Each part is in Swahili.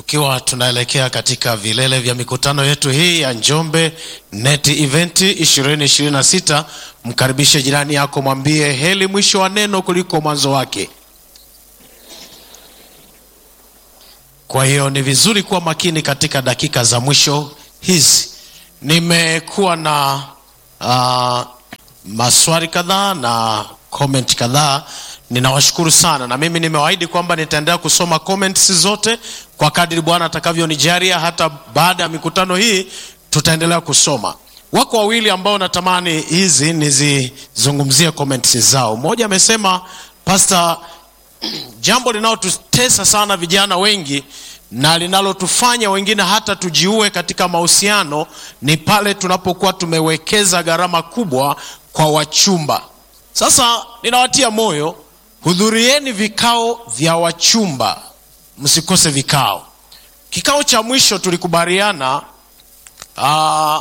tukiwa tunaelekea katika vilele vya mikutano yetu hii ya Njombe Net Event 2026. Mkaribishe jirani yako, mwambie heli mwisho wa neno kuliko mwanzo wake. Kwa hiyo ni vizuri kuwa makini katika dakika za mwisho hizi. Nimekuwa na uh, maswali kadhaa na comment kadhaa. Ninawashukuru sana, na mimi nimewaahidi kwamba nitaendelea kusoma comments zote kwa kadri Bwana atakavyonijalia. Hata baada ya mikutano hii tutaendelea kusoma. Wako wawili ambao natamani hizi nizizungumzie comments zao. Mmoja amesema Pastor, jambo linalotutesa sana vijana wengi na linalotufanya wengine hata tujiue katika mahusiano ni pale tunapokuwa tumewekeza gharama kubwa kwa wachumba. Sasa ninawatia moyo, hudhurieni vikao vya wachumba, msikose vikao. Kikao cha mwisho tulikubaliana aa,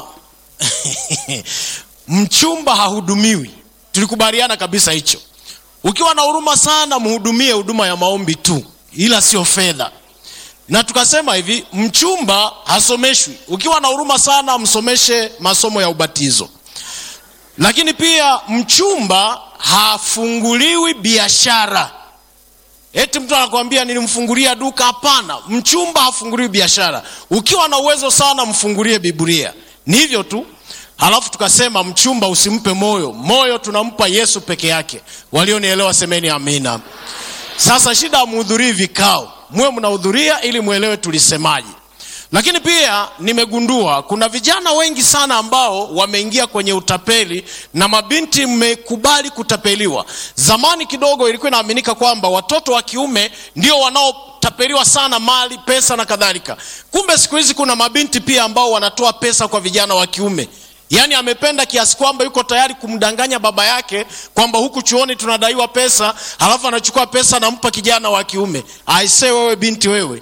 mchumba hahudumiwi. Tulikubaliana kabisa hicho. Ukiwa na huruma sana, mhudumie huduma ya maombi tu, ila sio fedha. Na tukasema hivi, mchumba hasomeshwi. Ukiwa na huruma sana, msomeshe masomo ya ubatizo. Lakini pia mchumba hafunguliwi biashara. Eti mtu anakuambia nilimfungulia duka. Hapana, mchumba hafunguliwi biashara. Ukiwa na uwezo sana, mfungulie Biblia. Ni hivyo tu. Halafu tukasema mchumba usimpe moyo, moyo tunampa Yesu peke yake. Walionielewa semeni amina. Sasa shida ya muhudhurii vikao, muwe mnahudhuria ili mwelewe tulisemaje. Lakini pia nimegundua kuna vijana wengi sana ambao wameingia kwenye utapeli na mabinti mmekubali kutapeliwa. Zamani kidogo ilikuwa inaaminika kwamba watoto wa kiume ndio wanaotapeliwa sana mali, pesa na kadhalika. Kumbe siku hizi kuna mabinti pia ambao wanatoa pesa kwa vijana wa kiume. Yaani amependa kiasi kwamba yuko tayari kumdanganya baba yake kwamba huku chuoni tunadaiwa pesa, halafu anachukua pesa anampa kijana wa kiume. Aisee, wewe binti wewe,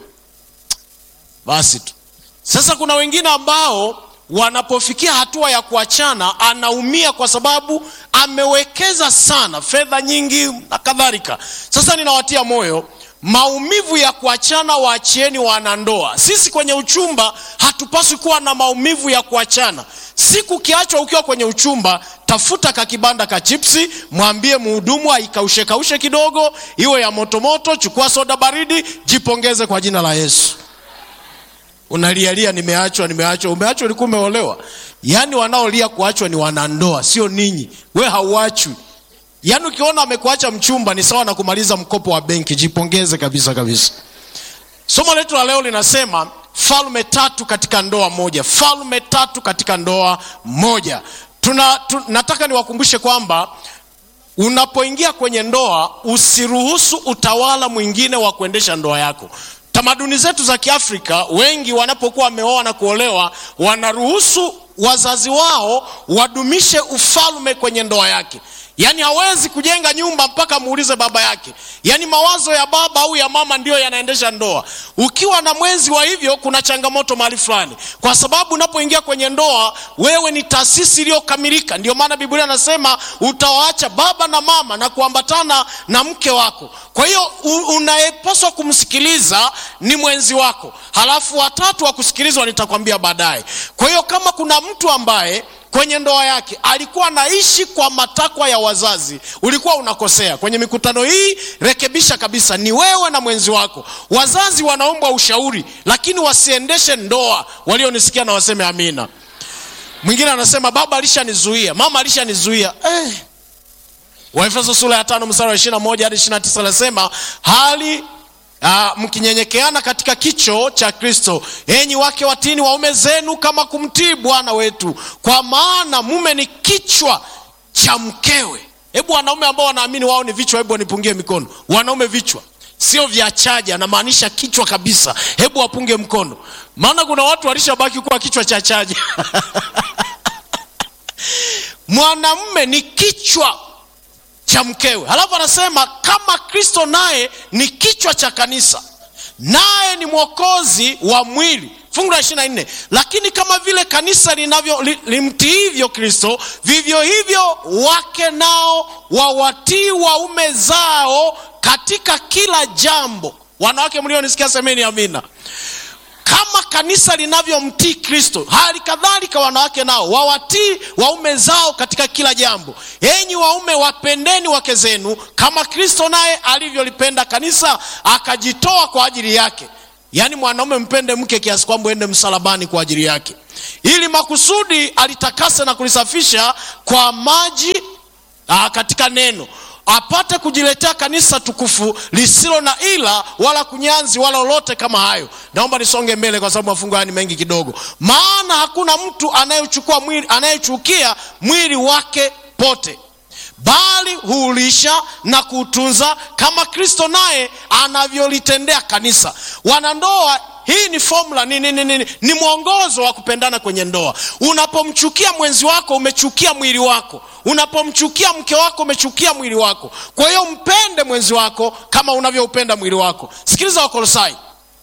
basi tu. Sasa kuna wengine ambao wanapofikia hatua ya kuachana, anaumia kwa sababu amewekeza sana fedha nyingi na kadhalika. Sasa ninawatia moyo maumivu ya kuachana waachieni wanandoa. Sisi kwenye uchumba hatupaswi kuwa na maumivu ya kuachana. Siku kiachwa ukiwa kwenye uchumba, tafuta kakibanda ka chipsi, mwambie mhudumu aikaushe kaushe kidogo, iwe ya motomoto, chukua soda baridi, jipongeze kwa jina la Yesu. Unalialia, nimeachwa, nimeachwa. Umeachwa, ulikuwa umeolewa. Yaani wanaolia kuachwa ni wanandoa, sio ninyi. We hauachwi. Yaani ukiona amekuacha mchumba ni sawa na kumaliza mkopo wa benki. Jipongeze kabisa kabisa. Somo letu la leo linasema falme tatu katika ndoa moja. Falme tatu katika ndoa moja. Tuna, tu, nataka niwakumbushe kwamba unapoingia kwenye ndoa usiruhusu utawala mwingine wa kuendesha ndoa yako. Tamaduni zetu za Kiafrika, wengi wanapokuwa wameoa na kuolewa, wanaruhusu wazazi wao wadumishe ufalme kwenye ndoa yake. Yaani hawezi kujenga nyumba mpaka muulize baba yake. Yaani mawazo ya baba au ya mama ndiyo yanaendesha ndoa. Ukiwa na mwenzi wa hivyo, kuna changamoto mahali fulani, kwa sababu unapoingia kwenye ndoa, wewe ni taasisi iliyokamilika. Ndio maana Biblia anasema utawaacha baba na mama na kuambatana na mke wako. Kwa hiyo unayepaswa kumsikiliza ni mwenzi wako, halafu watatu wa kusikilizwa nitakwambia baadaye. Kwa hiyo kama kuna mtu ambaye kwenye ndoa yake alikuwa anaishi kwa matakwa ya wazazi, ulikuwa unakosea. Kwenye mikutano hii rekebisha kabisa, ni wewe na mwenzi wako. Wazazi wanaombwa ushauri, lakini wasiendeshe ndoa. Walionisikia na waseme amina. Mwingine anasema baba alishanizuia, mama alishanizuia. Eh, Waefeso sura ya tano mstari wa ishirini na moja hadi ishirini na tisa anasema hali Uh, mkinyenyekeana katika kicho cha Kristo, enyi wake watini waume zenu kama kumtii Bwana wetu, kwa maana mume ni kichwa cha mkewe. Hebu wanaume ambao wanaamini wao ni vichwa, hebu wanipungie mikono. Wanaume vichwa sio vya chaja, anamaanisha kichwa kabisa. Hebu wapunge mkono, maana kuna watu walishabaki kuwa kichwa cha chaja. Mwanamume ni kichwa cha mkewe. Halafu anasema kama Kristo naye ni kichwa cha kanisa, naye ni mwokozi wa mwili. Fungu la ishirini na nne lakini kama vile kanisa linavyo li, limtiivyo Kristo, vivyo hivyo wake nao wawatii waume zao katika kila jambo. Wanawake mlionisikia semeni amina. kama kanisa linavyomtii kristo hali kadhalika wanawake nao wawatii waume zao katika kila jambo enyi waume wapendeni wake zenu kama kristo naye alivyolipenda kanisa akajitoa kwa ajili yake yaani mwanaume mpende mke kiasi kwamba uende msalabani kwa ajili yake ili makusudi alitakase na kulisafisha kwa maji aa, katika neno apate kujiletea kanisa tukufu lisilo na ila wala kunyanzi wala lolote kama hayo naomba nisonge mbele kwa sababu mafungo haya ni mengi kidogo maana hakuna mtu anayechukua mwili anayechukia mwili wake pote bali huulisha na kuutunza kama kristo naye anavyolitendea kanisa wanandoa hii ni formula ni, ni, ni, ni, ni mwongozo wa kupendana kwenye ndoa unapomchukia mwenzi wako umechukia mwili wako unapomchukia mke wako umechukia mwili wako kwa hiyo mpende mwenzi wako kama unavyoupenda mwili wako sikiliza wakolosai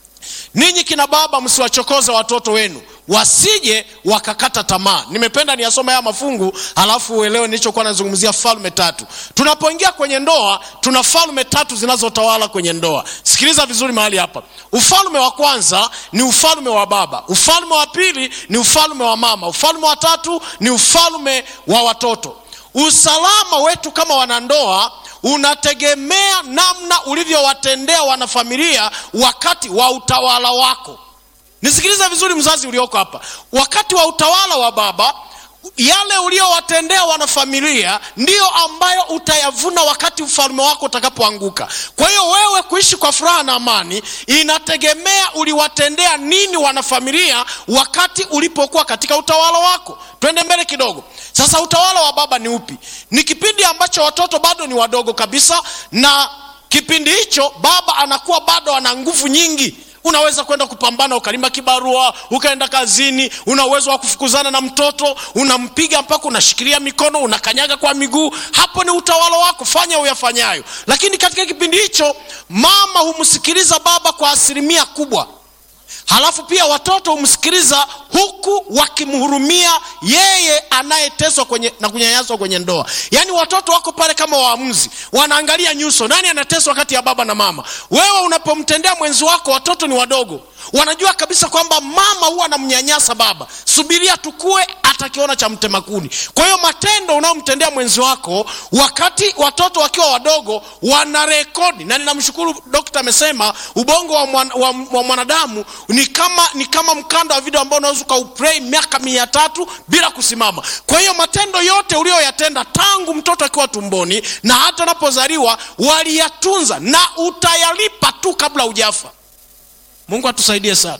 ninyi kina baba msiwachokoze watoto wenu wasije wakakata tamaa nimependa niyasome haya mafungu halafu uelewe nilichokuwa nazungumzia falme tatu tunapoingia kwenye ndoa tuna falme tatu zinazotawala kwenye ndoa sikiliza vizuri mahali hapa ufalme wa kwanza ni ufalme wa baba ufalme wa pili ni ufalme wa mama ufalme wa tatu ni ufalme wa watoto usalama wetu kama wanandoa unategemea namna ulivyowatendea wanafamilia wakati wa utawala wako nisikilize vizuri mzazi ulioko hapa wakati wa utawala wa baba yale uliowatendea wanafamilia ndiyo ambayo utayavuna wakati ufalme wako utakapoanguka kwa hiyo wewe kuishi kwa furaha na amani inategemea uliwatendea nini wanafamilia wakati ulipokuwa katika utawala wako twende mbele kidogo sasa utawala wa baba ni upi ni kipindi ambacho watoto bado ni wadogo kabisa na kipindi hicho baba anakuwa bado ana nguvu nyingi unaweza kwenda kupambana ukalima kibarua ukaenda kazini una uwezo wa kufukuzana na mtoto unampiga mpaka unashikilia mikono unakanyaga kwa miguu hapo ni utawala wako fanya uyafanyayo lakini katika kipindi hicho mama humsikiliza baba kwa asilimia kubwa halafu pia watoto humsikiliza huku wakimhurumia yeye anayeteswa kwenye, na kunyanyaswa kwenye ndoa yaani watoto wako pale kama waamuzi wanaangalia nyuso nani anateswa kati ya baba na mama wewe unapomtendea mwenzi wako watoto ni wadogo wanajua kabisa kwamba mama huwa anamnyanyasa baba subiria tukue atakiona cha mtemakuni kwa hiyo matendo unayomtendea mwenzi wako wakati watoto wakiwa wadogo wana rekodi na ninamshukuru dokta amesema ubongo wa, mwan, wa, wa mwanadamu ni kama ni kama mkanda wa video ambao unaweza ukauplay miaka mia tatu bila kusimama kwa hiyo matendo yote uliyoyatenda tangu mtoto akiwa tumboni na hata unapozaliwa waliyatunza na utayalipa tu kabla hujafa mungu atusaidie sana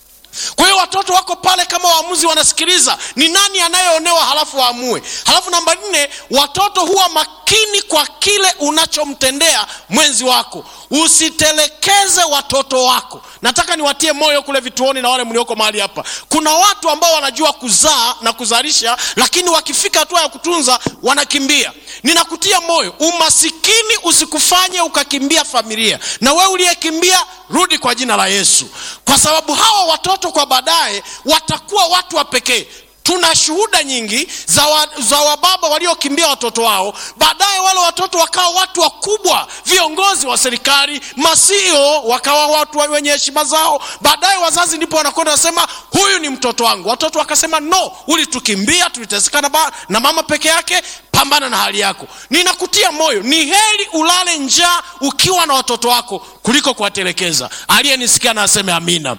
kwa hiyo watoto wako pale kama waamuzi wanasikiliza ni nani anayeonewa halafu waamue halafu namba nne watoto huwa makini kwa kile unachomtendea mwenzi wako usitelekeze watoto wako nataka niwatie moyo kule vituoni na wale mlioko mahali hapa kuna watu ambao wanajua kuzaa na kuzalisha lakini wakifika hatua ya kutunza wanakimbia ninakutia moyo umasikini usikufanye ukakimbia familia na wewe uliyekimbia rudi kwa jina la yesu kwa sababu hawa watoto kwa baadaye watakuwa watu wa pekee tuna shuhuda nyingi za, wa, za wababa waliokimbia watoto wao baadaye wale watoto wakawa watu wakubwa viongozi wa serikali masio wakawa watu wenye heshima zao baadaye wazazi ndipo wanakwenda wasema huyu ni mtoto wangu watoto wakasema no ulitukimbia tulitesekana ba, na mama peke yake pambana na hali yako ninakutia moyo ni heri ulale njaa ukiwa na watoto wako kuliko kuwatelekeza aliyenisikia na aseme amina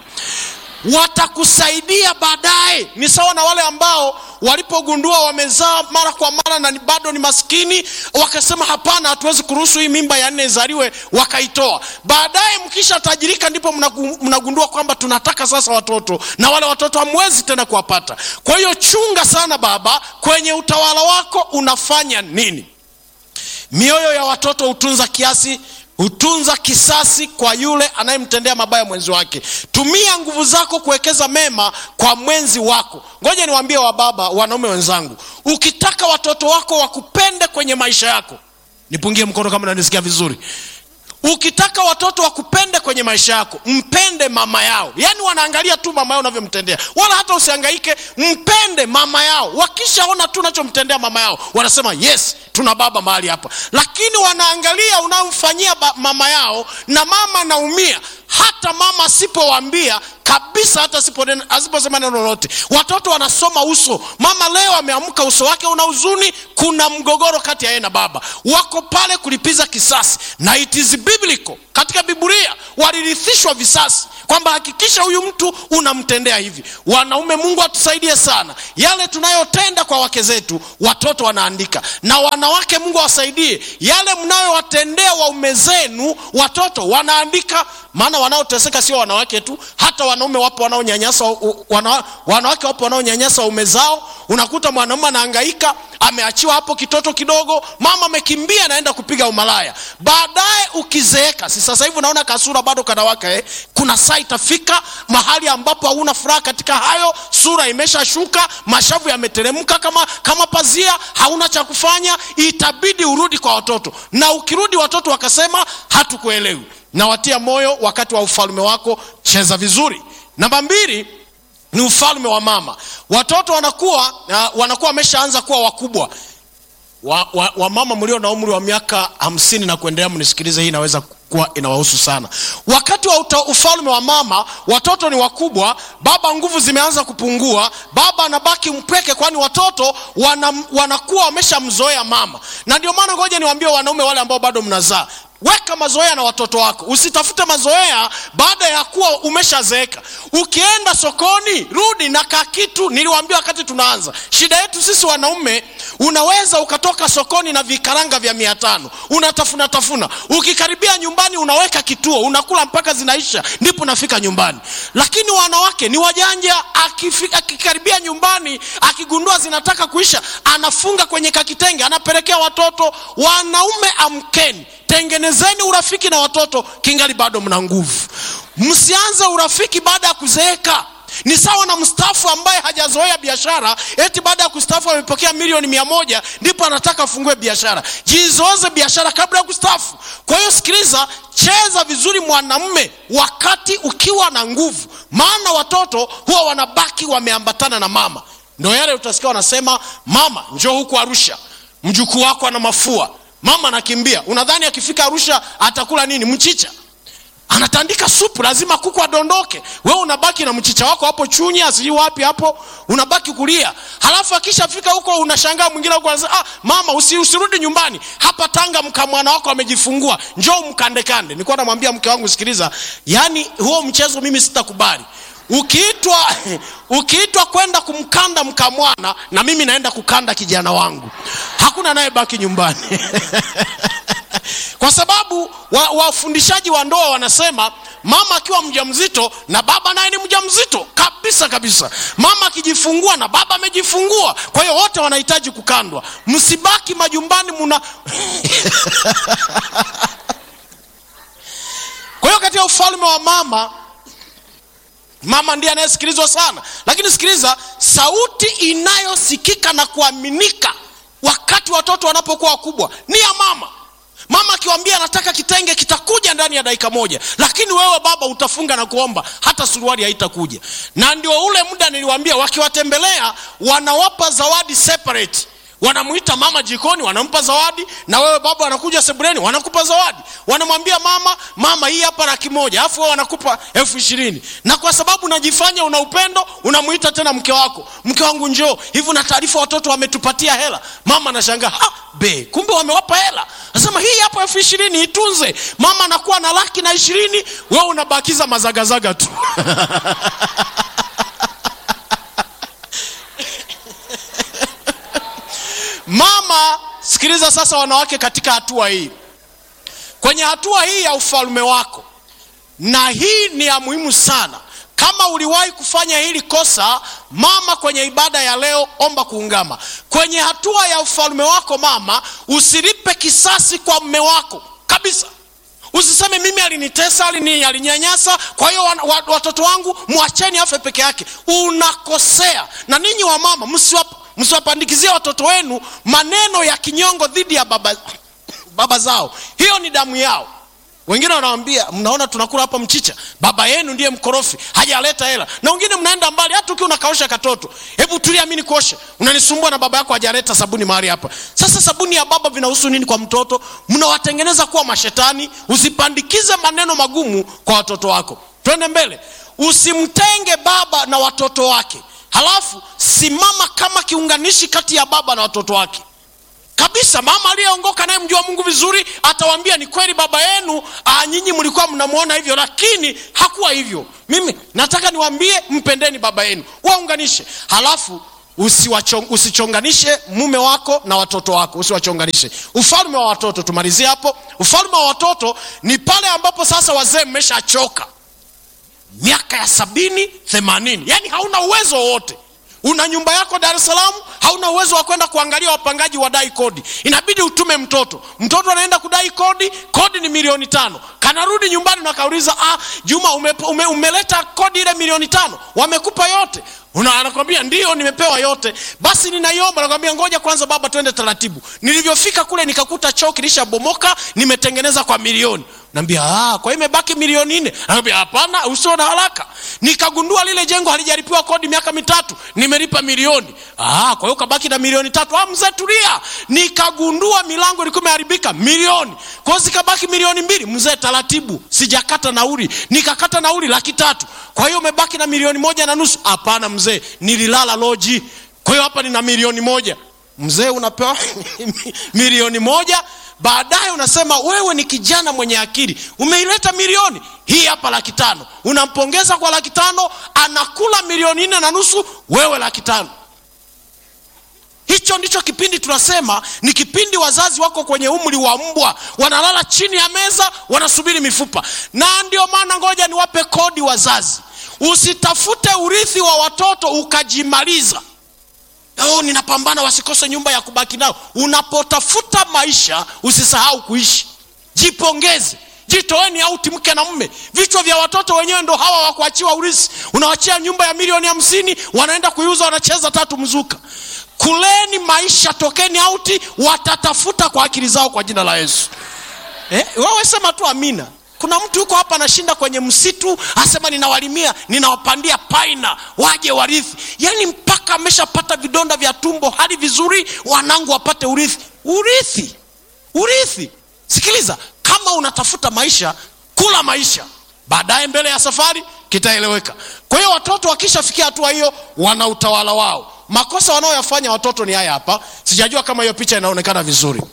watakusaidia baadaye ni sawa na wale ambao walipogundua wamezaa mara kwa mara na ni bado ni maskini wakasema hapana hatuwezi kuruhusu hii mimba ya nne izaliwe wakaitoa baadaye mkisha tajirika ndipo mnagundua kwamba tunataka sasa watoto na wale watoto hamwezi tena kuwapata kwa hiyo chunga sana baba kwenye utawala wako unafanya nini mioyo ya watoto hutunza kiasi hutunza kisasi kwa yule anayemtendea mabaya mwenzi wake tumia nguvu zako kuwekeza mema kwa mwenzi wako ngoja niwaambie wababa wanaume wenzangu ukitaka watoto wako wakupende kwenye maisha yako nipungie mkono kama nanisikia vizuri ukitaka watoto wakupende kwenye maisha yako mpende mama yao yaani wanaangalia tu mama yao unavyomtendea wala hata usiangaike mpende mama yao wakishaona tu unachomtendea mama yao wanasema yes tuna baba mahali hapa lakini wanaangalia unayomfanyia ba- mama yao na mama anaumia hata mama asipowaambia kabisa hata asipo- asiposema neno lolote watoto wanasoma uso mama leo ameamka uso wake una huzuni kuna mgogoro kati ya yeye na baba wako pale kulipiza kisasi na it is biblical katika biblia walirithishwa visasi kwamba hakikisha huyu mtu unamtendea hivi wanaume mungu atusaidie sana yale tunayotenda kwa wake zetu watoto wanaandika na wanawake mungu awasaidie yale mnayowatendea waume zenu watoto wanaandika maana wanaoteseka sio wanawake tu hata wanaume wapo wanaonyanyasa wana, wanawake wapo wanaonyanyasa waume zao unakuta mwanaume anahangaika ameachiwa hapo kitoto kidogo mama amekimbia anaenda kupiga umalaya baadaye ukizeeka si sasa hivi unaona kasura bado kanawaka eh? kuna saa itafika mahali ambapo hauna furaha katika hayo sura imeshashuka mashavu yameteremka kama, kama pazia hauna cha kufanya itabidi urudi kwa watoto na ukirudi watoto wakasema hatukuelewi nawatia moyo wakati wa ufalme wako cheza vizuri namba mbili ni ufalme wa mama watoto wanakuwa uh, wanakuwa wameshaanza kuwa wakubwa wa, wa, wa mama mlio na umri wa miaka hamsini na kuendelea mnisikilize hii inaweza kuwa inawahusu sana wakati wa uta, ufalme wa mama watoto ni wakubwa baba nguvu zimeanza kupungua baba anabaki mpweke kwani watoto wana, wanakuwa wameshamzoea mama na ndio maana ngoja niwaambie wanaume wale ambao bado mnazaa weka mazoea na watoto wako usitafute mazoea baada ya kuwa umeshazeeka ukienda sokoni rudi na kakitu niliwaambia wakati tunaanza shida yetu sisi wanaume unaweza ukatoka sokoni na vikaranga vya mia tano unatafuna tafuna ukikaribia nyumbani unaweka kituo unakula mpaka zinaisha ndipo unafika nyumbani lakini wanawake ni wajanja akifika, akikaribia nyumbani akigundua zinataka kuisha anafunga kwenye kakitenge anapelekea watoto wanaume amkeni tengenezeni urafiki na watoto kingali bado mna nguvu msianze urafiki baada ya kuzeeka ni sawa na mstaafu ambaye hajazoea biashara eti baada ya kustaafu amepokea milioni mia moja ndipo anataka afungue biashara jizoeze biashara kabla ya kustaafu kwa hiyo sikiliza cheza vizuri mwanamme wakati ukiwa na nguvu maana watoto huwa wanabaki wameambatana na mama ndo yale utasikia wanasema mama njoo huku arusha mjukuu wako ana mafua mama anakimbia unadhani akifika arusha atakula nini mchicha anatandika supu lazima kuku adondoke we unabaki na mchicha wako hapo chunya sijui wapi hapo unabaki kulia halafu akishafika huko unashangaa mwingine huko anasema ah, mama usi, usirudi nyumbani hapa tanga mkamwana wako amejifungua njoo mkandekande nilikuwa namwambia mke wangu sikiliza yaani huo mchezo mimi sitakubali ukiitwa ukiitwa kwenda kumkanda mkamwana na mimi naenda kukanda kijana wangu hakuna anayebaki nyumbani kwa sababu wafundishaji wa, wa ndoa wanasema mama akiwa mjamzito na baba naye ni mjamzito kabisa kabisa mama akijifungua na baba amejifungua kwa hiyo wote wanahitaji kukandwa msibaki majumbani muna kwa hiyo katika ufalme wa mama mama ndiye anayesikilizwa sana lakini sikiliza sauti inayosikika na kuaminika wakati watoto wanapokuwa wakubwa ni ya mama mama akiwambia anataka kitenge kitakuja ndani ya dakika moja lakini wewe baba utafunga na kuomba hata suruali haitakuja na ndio ule muda niliwambia wakiwatembelea wanawapa zawadi separate wanamwita mama jikoni wanampa zawadi na wewe baba wanakuja sebuleni wanakupa zawadi wanamwambia mama mama hii hapa laki moja alafu wewe wanakupa elfu ishirini na kwa sababu unajifanya una upendo unamwita tena mke wako mke wangu njoo hivi na taarifa watoto wametupatia hela mama anashangaa be kumbe wamewapa hela nasema hii hapa elfu ishirini itunze mama anakuwa na laki na ishirini wewe unabakiza mazagazaga tu mama sikiliza sasa wanawake katika hatua hii kwenye hatua hii ya ufalme wako na hii ni ya muhimu sana kama uliwahi kufanya hili kosa mama kwenye ibada ya leo omba kuungama kwenye hatua ya ufalme wako mama usilipe kisasi kwa mme wako kabisa usiseme mimi alinitesa alini, alinyanyasa kwa hiyo watoto wangu mwacheni afe peke yake unakosea na ninyi wa mama msiwapa msiwapandikizie watoto wenu maneno ya kinyongo dhidi ya baba, baba zao hiyo ni damu yao wengine wanawambia mnaona tunakula hapa mchicha baba yenu ndiye mkorofi hajaleta hela na wengine mnaenda mbali hata ukiwa unakaosha katoto hebu tulia mi nikuoshe unanisumbua na baba yako hajaleta sabuni mahali hapa sasa sabuni ya baba vinahusu nini kwa mtoto mnawatengeneza kuwa mashetani usipandikize maneno magumu kwa watoto wako twende mbele usimtenge baba na watoto wake halafu simama kama kiunganishi kati ya baba na watoto wake kabisa mama aliyeongoka naye mjua mungu vizuri atawambia ni kweli baba yenu ah, nyinyi mlikuwa mnamwona hivyo lakini hakuwa hivyo mimi nataka niwambie mpendeni baba yenu waunganishe halafu usiwachong, usichonganishe mume wako na watoto wako usiwachonganishe ufalme wa watoto tumalizie hapo ufalme wa watoto ni pale ambapo sasa wazee mmeshachoka miaka ya sabini themanini yaani hauna uwezo wowote una nyumba yako dar es salaam hauna uwezo wa kwenda kuangalia wapangaji wadai kodi inabidi utume mtoto mtoto anaenda kudai kodi kodi ni milioni tano kanarudi nyumbani na kauliza ah, juma ume, ume, umeleta kodi ile milioni tano wamekupa yote Una, anakwambia ndio nimepewa yote basi ninaiomba nakwambia ngoja kwanza baba twende taratibu nilivyofika kule nikakuta choo kilishabomoka nimetengeneza kwa milioni naambia ah, kwa hiyo imebaki milioni nne naambia hapana usio na haraka nikagundua lile jengo halijalipiwa kodi miaka mitatu nimelipa milioni ah, kwa hiyo kabaki na milioni tatu ah, mzee tulia nikagundua milango ilikuwa imeharibika milioni kwa hiyo zikabaki milioni mbili mzee taratibu sijakata nauli nikakata nauli laki tatu kwa hiyo umebaki na milioni moja na nusu hapana mzee nililala loji kwa hiyo hapa nina milioni moja mzee unapewa milioni moja baadaye unasema wewe ni kijana mwenye akili umeileta milioni hii hapa laki tano unampongeza kwa laki tano anakula milioni nne na nusu wewe laki tano hicho ndicho kipindi tunasema ni kipindi wazazi wako kwenye umri wa mbwa wanalala chini ya meza wanasubiri mifupa na ndio maana ngoja niwape kodi wazazi usitafute urithi wa watoto ukajimaliza oh, ninapambana wasikose nyumba ya kubaki nao unapotafuta maisha usisahau kuishi jipongeze jitoeni auti mke na mme vichwa vya watoto wenyewe ndo hawa wakuachiwa urithi unawachia nyumba ya milioni hamsini wanaenda kuiuza wanacheza tatu mzuka kuleni maisha tokeni auti watatafuta kwa akili zao kwa jina la yesu eh, wewe sema tu amina kuna mtu yuko hapa anashinda kwenye msitu asema ninawalimia ninawapandia paina waje warithi yaani mpaka ameshapata vidonda vya tumbo hali vizuri wanangu wapate urithi urithi urithi sikiliza kama unatafuta maisha kula maisha baadaye mbele ya safari kitaeleweka kwa hiyo watoto wakishafikia hatua hiyo wana utawala wao makosa wanaoyafanya watoto ni haya hapa sijajua kama hiyo picha inaonekana vizuri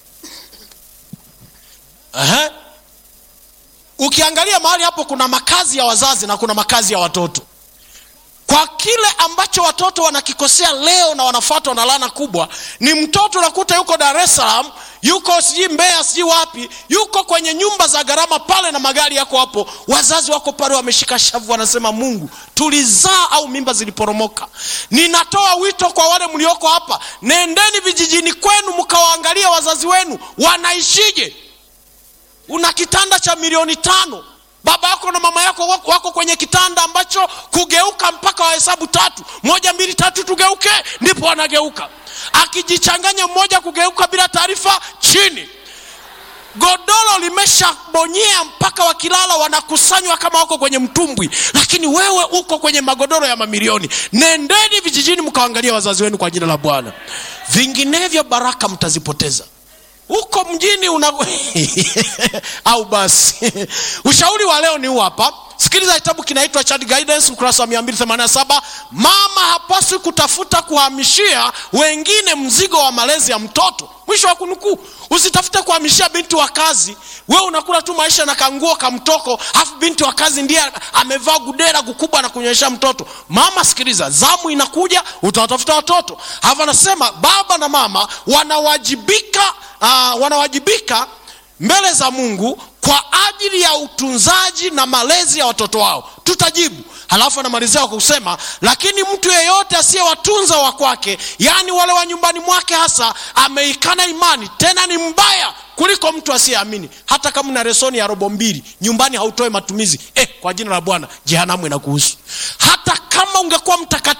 Aha. ukiangalia mahali hapo kuna makazi ya wazazi na kuna makazi ya watoto kwa kile ambacho watoto wanakikosea leo na wanafuatwa na lana kubwa ni mtoto unakuta yuko dar es salaam yuko sijui mbeya sijui wapi yuko kwenye nyumba za gharama pale na magari yako hapo wazazi wako pale wameshika shavu wanasema mungu tulizaa au mimba ziliporomoka ninatoa wito kwa wale mlioko hapa nendeni vijijini kwenu mkawaangalia wazazi wenu wanaishije una kitanda cha milioni tano baba yako na mama yako wako, wako kwenye kitanda ambacho kugeuka mpaka wahesabu tatu moja mbili tatu tugeuke ndipo wanageuka akijichanganya mmoja kugeuka bila taarifa chini godoro limeshabonyea mpaka wakilala wanakusanywa kama wako kwenye mtumbwi lakini wewe uko kwenye magodoro ya mamilioni nendeni vijijini mkaangalia wazazi wenu kwa jina la bwana vinginevyo baraka mtazipoteza huko mjini una au basi ushauri wa leo ni huu hapa sikiliza kitabu kinaitwa Child Guidance ukurasa wa 287 mama hapaswi kutafuta kuhamishia wengine mzigo wa malezi ya mtoto mwisho wa kunukuu usitafute kuhamishia binti wa kazi we unakula tu maisha na kanguo kamtoko alafu binti wa kazi ndiye amevaa gudera kukubwa na kunyonyesha mtoto mama sikiliza zamu inakuja utawatafuta watoto alafu anasema baba na mama wanawajibika uh, wanawajibika mbele za mungu kwa ajili ya utunzaji na malezi ya watoto wao tutajibu halafu anamalizia kwa kusema lakini mtu yeyote asiyewatunza wa kwake yaani wale wa nyumbani mwake hasa ameikana imani tena ni mbaya kuliko mtu asiyeamini hata kama una resoni ya robo mbili nyumbani hautoe matumizi eh, kwa jina la bwana jehanamu inakuhusu hata kama ungekuwa mtakatifu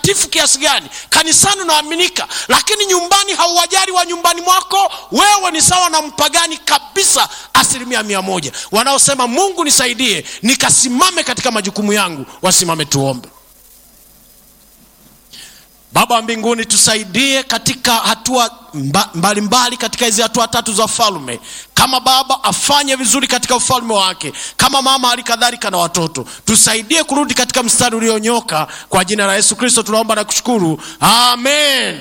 mtakatifu kiasi gani kanisani unaaminika lakini nyumbani hauwajali wa nyumbani mwako wewe ni sawa na mpagani kabisa asilimia mia moja wanaosema mungu nisaidie nikasimame katika majukumu yangu wasimame tuombe baba wa mbinguni tusaidie katika hatua mbalimbali mbali katika hizi hatua tatu za falme kama baba afanye vizuri katika ufalme wake kama mama hali kadhalika na watoto tusaidie kurudi katika mstari ulionyooka kwa jina la yesu kristo tunaomba na kushukuru amen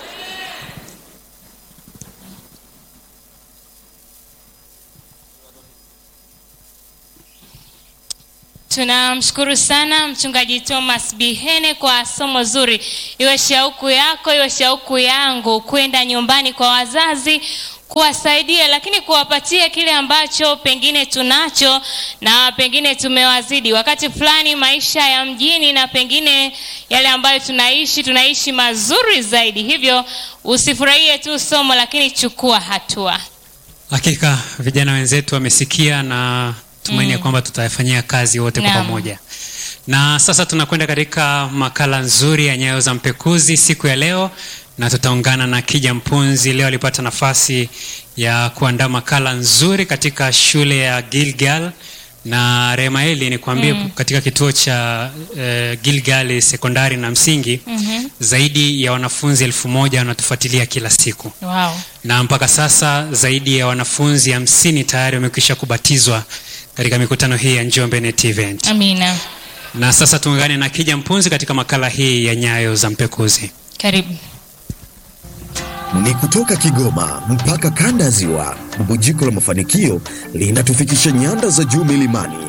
tunamshukuru sana mchungaji thomas bihene kwa somo zuri iwe shauku yako iwe shauku yangu kwenda nyumbani kwa wazazi kuwasaidia lakini kuwapatia kile ambacho pengine tunacho na pengine tumewazidi wakati fulani maisha ya mjini na pengine yale ambayo tunaishi tunaishi mazuri zaidi hivyo usifurahie tu somo lakini chukua hatua hakika vijana wenzetu wamesikia na tumaini ya kwamba tutayafanyia kazi wote kwa Naam. pamoja na sasa tunakwenda katika makala nzuri ya nyayo za mpekuzi siku ya leo na tutaungana na kija mpunzi leo alipata nafasi ya kuandaa makala nzuri katika shule ya gilgal na remaeli ni kuambie mm. katika kituo cha uh, gilgal sekondari na msingi Mhm. zaidi ya wanafunzi elfu moja wanatufuatilia kila siku wow. na mpaka sasa zaidi ya wanafunzi hamsini tayari wamekwisha kubatizwa katika mikutano hii ya njombe net event amina na sasa tuungane na kija mpunzi katika makala hii ya nyayo za mpekuzi karibu ni kutoka Kigoma mpaka kanda ya Ziwa. Bubujiko la mafanikio linatufikisha nyanda za juu milimani,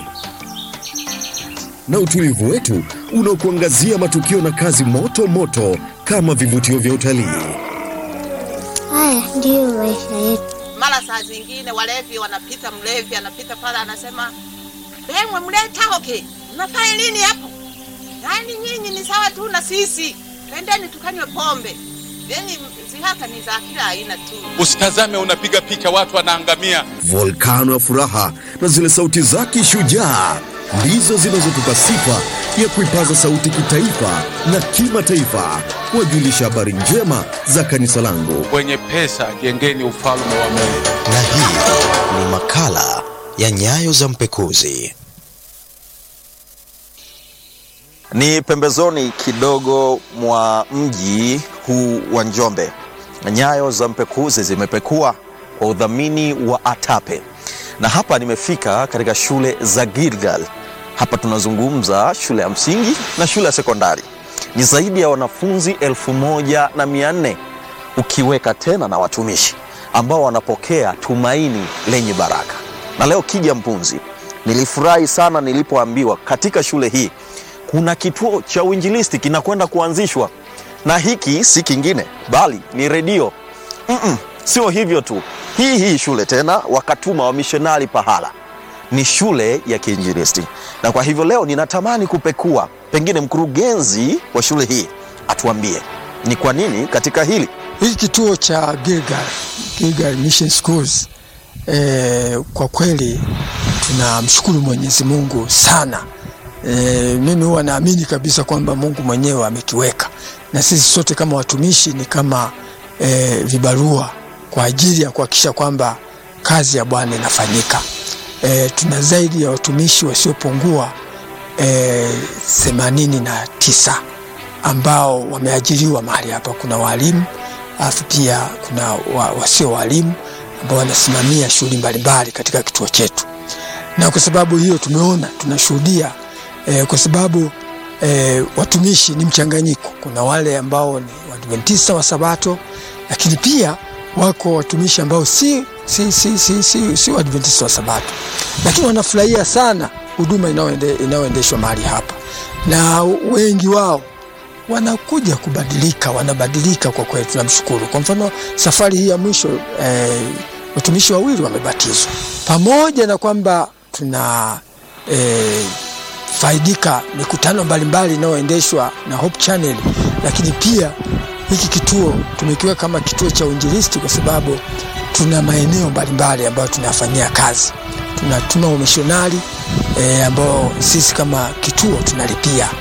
na utulivu wetu unaokuangazia matukio na kazi moto moto kama vivutio vya utalii. Haya ndiyo maisha yetu. mara saa zingine walevi wanapita, mlevi anapita pale anasema, bemwe mleta hoke, mnafanya nini hapo? Yaani nyinyi ni sawa tu na sisi, twendeni tukanywe pombe. Yani zihaka ni za kila aina tu. Usitazame unapiga picha watu wanaangamia. Volkano ya furaha na zile sauti zake shujaa ndizo zinazotupa sifa ya kuipaza sauti kitaifa na kimataifa, kuwajulisha habari njema za kanisa langu. Wenye pesa jengeni ufalme wa Mungu. na hii ni makala ya nyayo za mpekuzi ni pembezoni kidogo mwa mji huu wa Njombe. Nyayo za mpekuzi zimepekua kwa udhamini wa ATAPE, na hapa nimefika katika shule za Gilgal. Hapa tunazungumza shule ya msingi na shule ya sekondari. Ni zaidi ya wanafunzi elfu moja na mia nne ukiweka tena na watumishi ambao wanapokea tumaini lenye baraka. Na leo kija mpunzi, nilifurahi sana nilipoambiwa katika shule hii kuna kituo cha uinjilisti kinakwenda kuanzishwa, na hiki si kingine bali ni redio. Mm-mm, sio hivyo tu, hii hii shule tena wakatuma wamishonari pahala, ni shule ya kiinjilisti. Na kwa hivyo leo ninatamani kupekua, pengine mkurugenzi wa shule hii atuambie ni kwa nini katika hili hiki kituo cha Gilgal, Gilgal Mission Schools e, kwa kweli tunamshukuru Mwenyezi Mungu sana. E, mimi huwa naamini kabisa kwamba Mungu mwenyewe amekiweka na sisi sote kama watumishi ni kama e, vibarua kwa ajili ya kuhakikisha kwamba kazi ya Bwana inafanyika. E, tuna zaidi ya watumishi wasiopungua themanini na tisa ambao wameajiriwa mahali hapa. Kuna walimu alafu pia kuna wa, wasio walimu ambao wanasimamia shughuli mbalimbali katika kituo chetu, na kwa sababu hiyo tumeona tunashuhudia eh, kwa sababu eh, watumishi ni mchanganyiko. Kuna wale ambao ni Waadventista wa Sabato, lakini pia wako watumishi ambao si, si, si, si, si, si Waadventista wa Sabato, lakini wanafurahia sana huduma inayoende- inayoendeshwa mahali hapa, na wengi wao wanakuja kubadilika, wanabadilika kwa kweli, tunamshukuru. Kwa mfano safari hii ya mwisho eh, watumishi wawili wamebatizwa, pamoja na kwamba tuna eh, faidika mikutano mbalimbali inayoendeshwa na Hope Channel, lakini pia hiki kituo tumekiweka kama kituo cha uinjilisti kwa sababu tuna maeneo mbalimbali ambayo tunayafanyia kazi. Tuna, tuna umishonari e, ambao sisi kama kituo tunalipia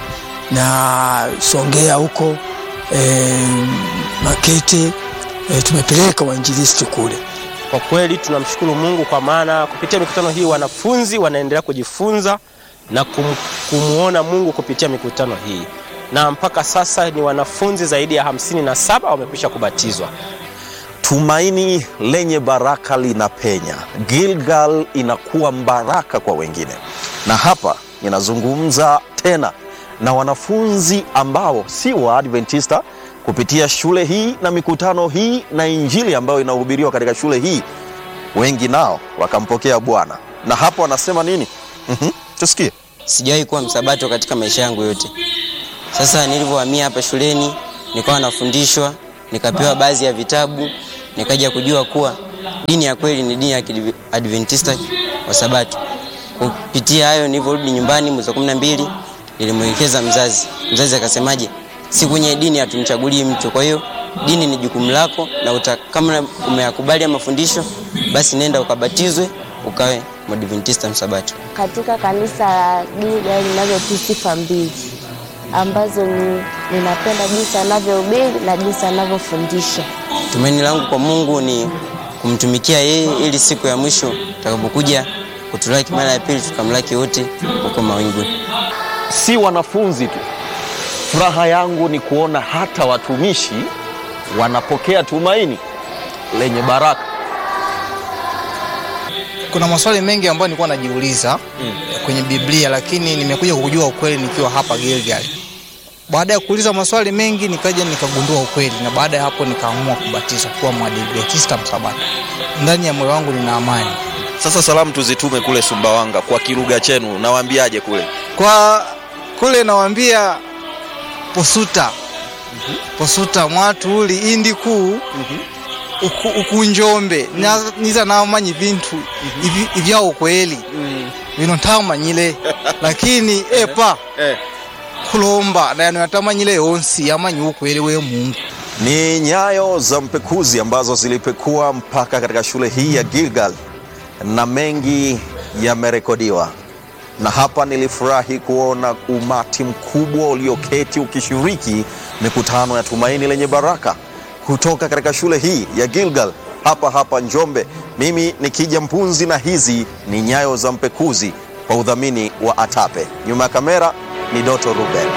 na Songea huko e, Makete e, tumepeleka wainjilisti kule. Kwa kweli tunamshukuru Mungu kwa maana kupitia mikutano hii wanafunzi wanaendelea kujifunza na kum, kumuona Mungu kupitia mikutano hii, na mpaka sasa ni wanafunzi zaidi ya hamsini na saba wamekwisha kubatizwa. Tumaini lenye baraka linapenya. Gilgal inakuwa mbaraka kwa wengine, na hapa ninazungumza tena na wanafunzi ambao si Waadventista kupitia shule hii na mikutano hii na injili ambayo inahubiriwa katika shule hii, wengi nao wakampokea Bwana. Na hapa wanasema nini? Mhm, tusikie. Sijawahi kuwa msabato katika maisha yangu yote. Sasa nilivyohamia hapa shuleni, nikawa nafundishwa, nikapewa baadhi ya vitabu, nikaja kujua kuwa dini ya kweli ni dini ya Adventista wa Sabato. Kupitia hayo, nilivyorudi nyumbani mwezi wa kumi na mbili, nilimwelekeza mzazi. Mzazi akasemaje, si kwenye dini hatumchagulii mtu, kwa hiyo dini ni jukumu lako, na uta, kama umeyakubali mafundisho, basi nenda ukabatizwe ukawe Mwadventista msabato. Katika kanisa la Gilgal ninazo tu sifa mbili ambazo ni, ninapenda jinsi anavyohubiri na jinsi anavyofundisha. Tumaini langu kwa Mungu ni kumtumikia yeye, ili siku ya mwisho tutakapokuja kutulaki mara ya pili tukamlaki wote huko mawinguni. Si wanafunzi tu, furaha yangu ni kuona hata watumishi wanapokea tumaini lenye baraka. Kuna maswali mengi ambayo nilikuwa najiuliza mm. kwenye Biblia, lakini nimekuja kujua ukweli nikiwa hapa Gilgal. Baada ya kuuliza maswali mengi, nikaja nikagundua ukweli, na baada ya hapo nikaamua kubatizwa kuwa Mwadventista msabato. Ndani ya moyo wangu nina amani. Sasa salamu tuzitume kule Sumbawanga kwa kilugha chenu, nawaambiaje kule? Kwa kule nawaambia posuta mm-hmm. posuta mwatu uli indi kuu mm-hmm uku, uku njombe mm. niza namanyi vintu mm-hmm. ivya ukweli mm. vino ntamanyile lakini epa eh. kulomba nayano yatamanyile yonsi yamanyi ukweli we Mungu. Ni nyayo za mpekuzi ambazo zilipekua mpaka katika shule hii ya Gilgal na mengi yamerekodiwa, na hapa nilifurahi kuona umati mkubwa ulioketi ukishiriki mikutano ya tumaini lenye baraka kutoka katika shule hii ya Gilgal hapa hapa Njombe. Mimi ni Kija Mpunzi na hizi ni nyayo za mpekuzi kwa udhamini wa Atape. Nyuma ya kamera ni Doto Ruben.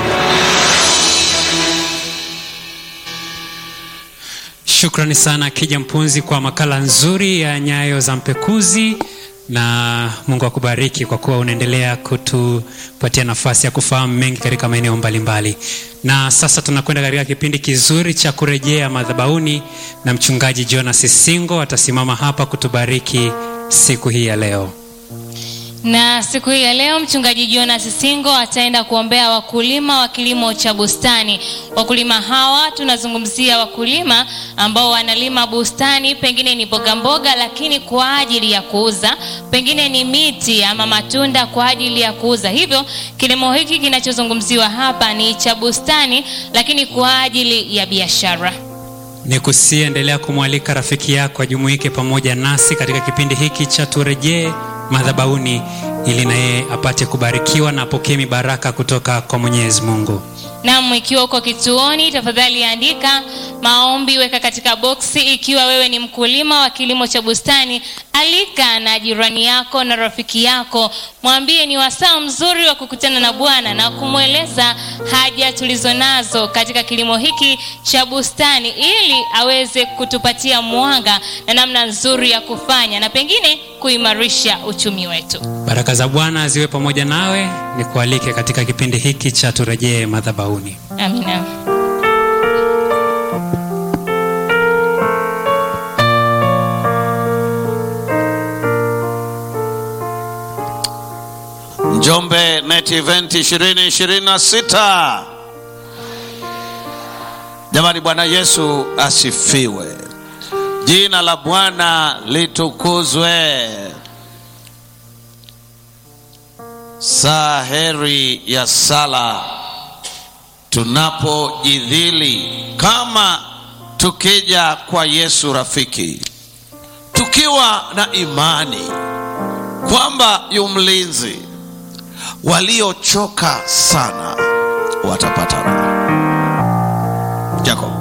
Shukrani sana Kija Mpunzi kwa makala nzuri ya nyayo za mpekuzi, na Mungu akubariki kwa kuwa unaendelea kutupatia nafasi ya kufahamu mengi katika maeneo mbalimbali. Na sasa tunakwenda katika kipindi kizuri cha kurejea madhabahuni, na mchungaji Jonas Singo atasimama hapa kutubariki siku hii ya leo. Na siku hii ya leo mchungaji Jonas Singo ataenda kuombea wakulima wa kilimo cha bustani. Wakulima hawa tunazungumzia wakulima ambao wanalima bustani, pengine ni mboga mboga, lakini kwa ajili ya kuuza, pengine ni miti ama matunda kwa ajili ya kuuza. Hivyo kilimo hiki kinachozungumziwa hapa ni cha bustani, lakini kwa ajili ya biashara. Ni kusiendelea kumwalika rafiki yako ajumuike pamoja nasi katika kipindi hiki cha turejee madhabahuni ili na yeye apate kubarikiwa na apokee mibaraka kutoka kwa Mwenyezi Mungu. Naam, ikiwa uko kituoni, tafadhali andika maombi, weka katika boksi. Ikiwa wewe ni mkulima wa kilimo cha bustani, alika na jirani yako na rafiki yako, mwambie ni wasaa mzuri wa kukutana na Bwana na kumweleza haja tulizo nazo katika kilimo hiki cha bustani, ili aweze kutupatia mwanga na namna nzuri ya kufanya na pengine kuimarisha uchumi wetu. Baraka za Bwana ziwe pamoja nawe, ni kualike katika kipindi hiki cha turejee madhabahuni. Amina. Njombe Net Event 2026. Jamani, Bwana Yesu asifiwe. Jina la Bwana litukuzwe. Saa heri ya sala tunapojidhili kama tukija kwa Yesu rafiki, tukiwa na imani kwamba yu mlinzi waliochoka sana watapata raha jacob